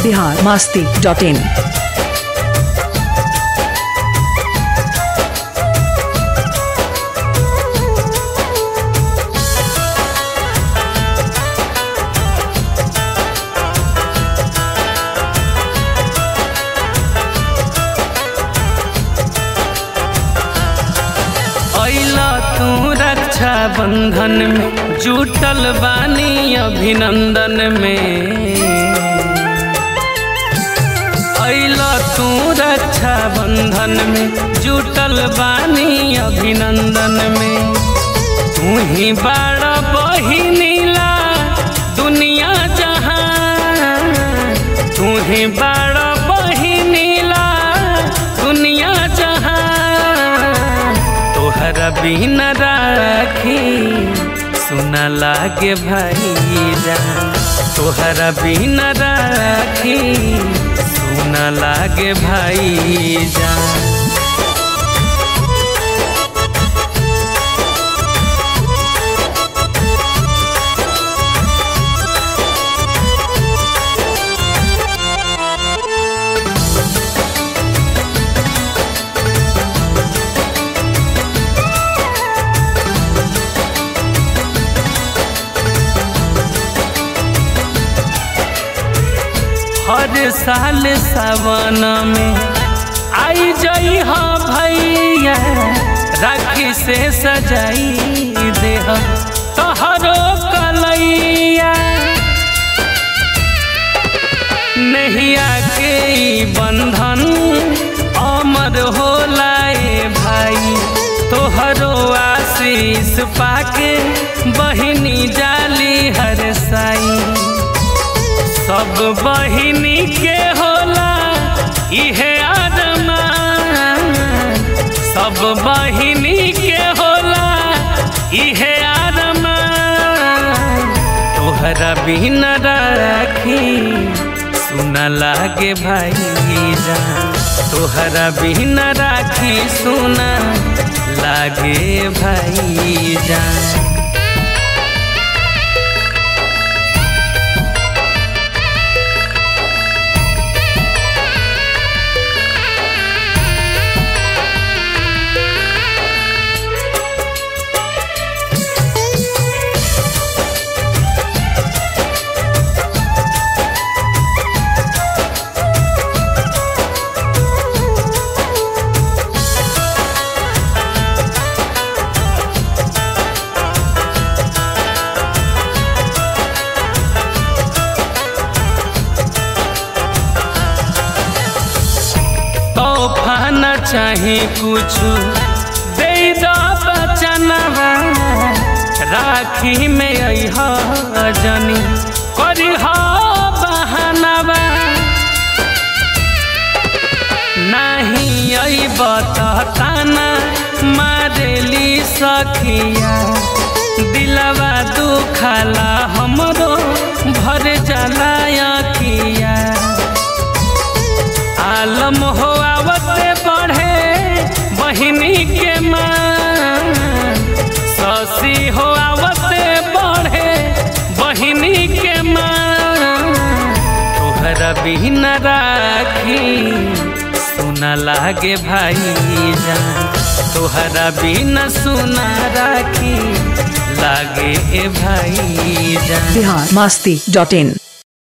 Bihar Masti dot in अइला तू रक्षा बंधन में जुटल बानी अभिनंदन में अइला तू रक्षा बंधन में जुटल बानी अभिनंदन में तू ही बड़ा बहिनीला दुनिया जहां तू ही बड़ा बहिनीला दुनिया जहां तोहरा बिन राखी सुना लागे भाई जान तोहरा बिन राखी सुना लागे भाई जान हर साल सावन में आई जई हा भैया राखी से सजाई दे तोहरो कलैया नैया के ई बंधन अमर होला ए भाई तोहरो आशीष पाके बहिनी जाली हर साई सब बहिनी के होला इहे आदमान सब बहिनी के होला इहे आदमान तोहरा बिन राखी सुना लागे भाई जान तोहरा बिन राखी सुना लागे भाई जान तोहफा न चाहे कुछ दे दो बचनवा राखी में अह जनी करी बहनवा नहीं अइब ताना मारेली सखिया दिलवा दुखाला हमरो भर जाला अखिया आलम हो आवते बढ़े बहिनी के मान ससी हो आवते बढ़े बहिनी के मान तोहरा बिन राखी सुना लागे भाई जान तोहरा बिन सुना राखी लागे ए भाई जान बिहार मास्ती डॉट इन